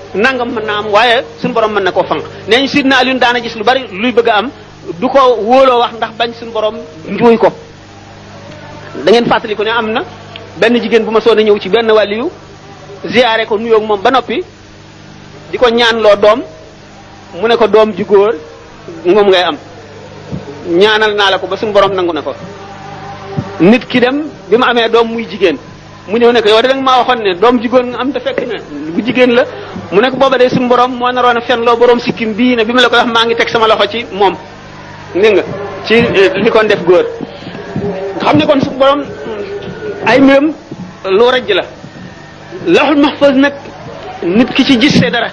nangam mën naa am waaye suñu borom mën na koo fanq nee ñu sidna Alioune daana gis lu bari luy bëgg a am du ko wóoloo wax ndax bañ suñu borom njuuy ko da ngeen fàttali ko ne am na benn jigéen bu ma soon a ñëw ci benn wàliyu ziyaare ko nuyoog moom ba noppi di ko ñaanloo doom mu ne ko doom ju góor moom ngay am ñaanal naa la ko ba suñu borom nangu na ko nit ki dem bi ma amee doom muy jigéen mu ñëw ne ko yow de danga maa waxoon ne doom jigéen nga am te fekk ne bu jigéen la mu ne ko booba de suñu borom moo naroon a fen loo borom sikkim bii ne bi ma la ko wax maa ngi teg sama loxo ci moom dégg nga ci li kon def góor xam ne kon suñu borom ay mbiram lu rajj la laxul mahfuz nag nit ki ci gisee dara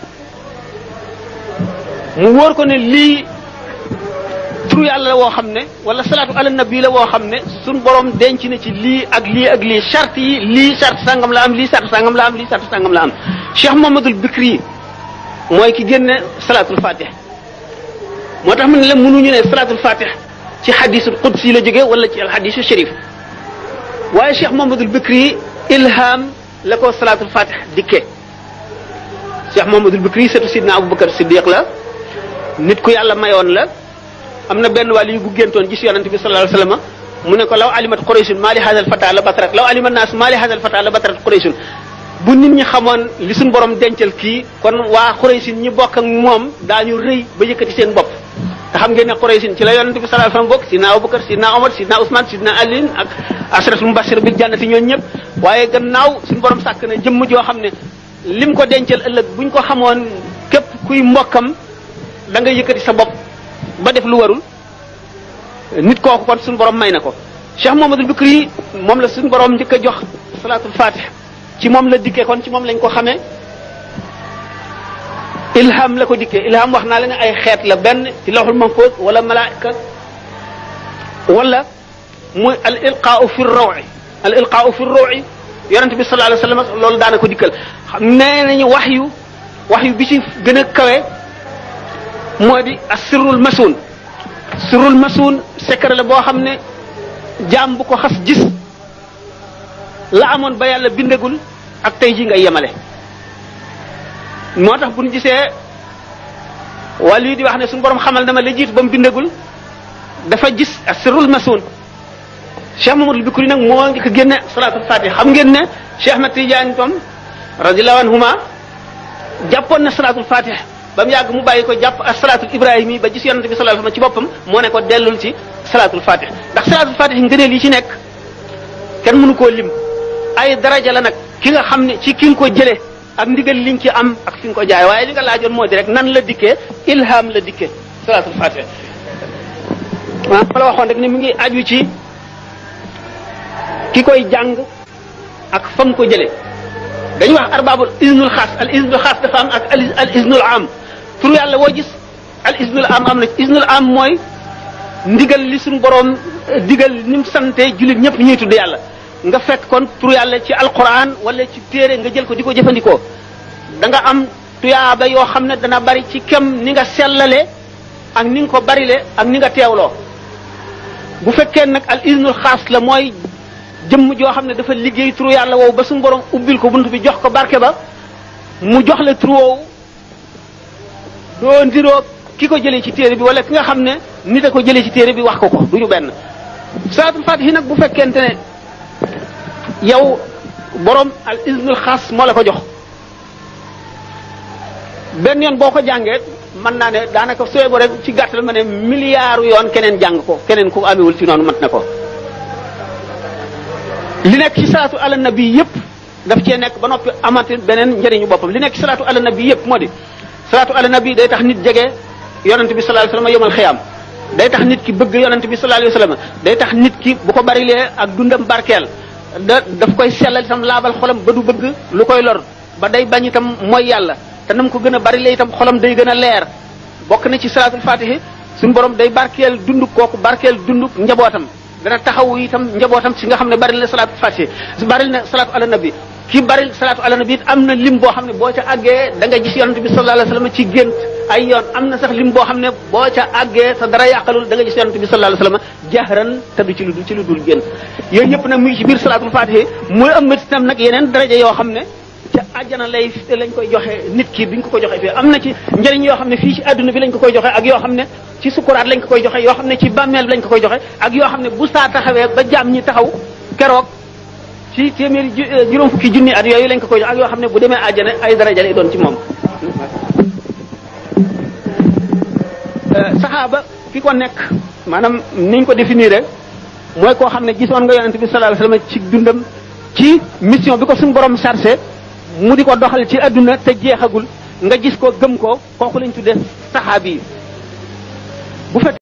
mu wóor ko ne lii turu yàlla la woo xam ne wala salaatu ala nabi la woo xam ne suñ borom denc na ci lii ak lii ak lii charte yi lii charte sangam la am lii charte sangam la am lii charte sangam la am Cheikh Mohamadul Bikri mooy ki génne salaatul fatih moo tax mu ne la mënuñu ne salaatul fatih ci xadisul qudsi la jógee wala ci alxadisu sharif waaye Cheikh Mohamadul Bikri ilham la ko salaatul fatih dikkee Cheikh Mohamadul Bikri surtout sidna Aboubacar Siddiq la nit ku yàlla mayoon la am na benn wàll yu bu géntoon gis yonente bi sallallahu alayhi wasallam mu ne ko law alimat qurayshun maa li hadal fata la batarat law alimat naas maa li hadal fata la batarat qurayshun bu nit ñi xamoon li suñ borom dencal kii kon waa quraysin ñi bokk ak moom daañu rëy ba yëkkati seen bopp te xam ngeen ne quraysin ci la yonente bi sallallahu alayhi wasallam bokk sidna abubakar sidna omar sidna ousmane sidna alin ak asratul mubashir bil jannati ñooñu ñëpp waaye gannaaw suñ borom sàkk na jëmm joo xam ne lim ko dencal ëllëg buñ ko xamoon képp kuy mbokkam da nga yëkkati sa bopp ba def lu warul nit kooku kon suñu borom may na ko Cheikh Mohamadul Bikri moom la suñu borom njëkk a jox salaatul fatih ci moom la dikkee kon ci moom lañ ko xamee ilham la ko dikkee ilham wax naa la ne ay xeet la benn ci lawhul mahfuz wala malaika wala muy al ilqaau fi rawi al ilqaau fi rawi yonente bi sallallahu alayhi wasallam loolu daana ko dikkal xam nee nañu wax yu wax yu bi ci gën a kawe moo di asirul masun sirul masun secret la boo xam ne jaam bu ko xas gis la amoon ba yàlla bindagul ak tey ji ngay yemale moo tax bu ñu gisee wàll yi di wax ne suñu borom xamal dama la jiitu ba mu bindagul dafa gis asirul masun Cheikh Mamadou Bikri nag moo ngi ko génne salaatul fatih xam ngeen ne Cheikh Ahmed Tidiane tom radiyallahu anhuma jàppoon na salaatul fatih ba mu yàgg mu bàyyi ko jàpp ak salaatul ibrahim yi ba gis yonente bi sallallahu alayhi wasallam ci boppam moo ne ko dellul ci salaatul fatih ndax salaatul fatih ngëneel yi ci nekk kenn mënu koo lim ay daraja la nag ki nga xam ne ci ki nga ko jëlee ak ndigal li nga ci am ak fi nga ko jaay waaye li nga laajoon moo di rek nan la dikkee ilham la dikkee salaatul fatih waaw ma la waxoon rek ne mi ngi aju ci ki koy jàng ak fa nga ko jëlee dañuy wax arbabul iznul xaas al iznul xaas dafa am ak al iznul am tur yàlla woo gis al iznul am am na iznul am mooy ndigal li suñu borom digal ni mu sante jullit ñëpp ñuy tudd yàlla nga fekk kon tur yàlla ci alquran wala ci téere nga jël ko di ko jëfandikoo da nga am tuyaaba yoo xam ne dana bari ci kem ni nga sellale ak ni nga ko barile ak ni nga teewloo bu fekkee nag al iznul xaas la mooy jëmm joo xam ne dafa liggéey turu yàlla woowu ba suñu borom ubbil ko bunt bi jox ko barke ba mu jox la turu woowu doo ndiroo ki ko jëlee ci téere bi wala ki nga xam ne nit a ko jëlee ci téere bi wax ko ko du ñu benn salaatul fatihi nag bu fekkente ne yow borom al iznul xaas moo la ko jox benn yoon boo ko jàngee mën naa ne daanaka sooy bo rek ci gàttal ma ne milliards yoon keneen jàng ko keneen ku amewul ci noonu mat na ko li nekk ci salaatu ala nabi yëpp daf cee nekk ba noppi amati beneen njëriñu boppam li nekk ci salaatu ala nabi yëpp moo di salaatu ala nabi day tax nit jege yonent bi sallallahu alayhi wasallam yomal xiyaam day tax nit ki bëgg yonent bi sallallahu alayhi wasallam day tax nit ki bu ko barilee ak dundam barkeel da daf koy sellal itam laabal xolam ba du bëgg lu koy lor ba day bañ itam mooy yàlla te nam ko gën a barilee itam xolam day gën a leer bokk na ci salaatul fatihi suñu borom day barkeel dund kooku barkeel dund njabootam dana taxaw itam njabootam si nga xam ne bari na salaatu fatihi bari na salaatu ala nabi ki bari salaatu ala nabi it am na lim boo xam ne boo ca àggee da nga gis yonent bi sallallahu alayhi wasallam ci gént ay yoon am na sax lim boo xam ne boo ca àggee sa dara yàqalul da nga gis yonent bi sallallahu alayhi wasallam jahran te du ci lu ci lu dul gént yooyu yëpp nag mu ngi ci biir salaatul fatihi muy ëmmat itam nag yeneen daraja yoo xam ne ca àjjana lay lañ koy joxe nit ki biñ ko ko joxe fii am na ci njëriñ yoo xam ne fii ci àdduna bi lañ ko koy joxe ak yoo xam ne ci sukuraat lañ ko koy joxe yoo xam ne ci bàmmeel bi lañ ko koy joxe ak yoo xam ne bu saa taxawee ba jaam ñi taxaw keroog ci téeméeri juróom fukki junni at yooyu lañ ko koy joxe ak yoo xam ne bu demee àjjana ay daraja lay doon ci moom saxaaba ki ko nekk maanaam niñ ko définir mooy koo xam ne gisoon nga yonent bi sallallahu alayhi wasallam ci dundam ci mission bi ko suñu borom chargé mu di ko doxal ci adduna te jeexagul nga gis ko gëm ko kooku lañ tuddee saxaabi yi bu fekk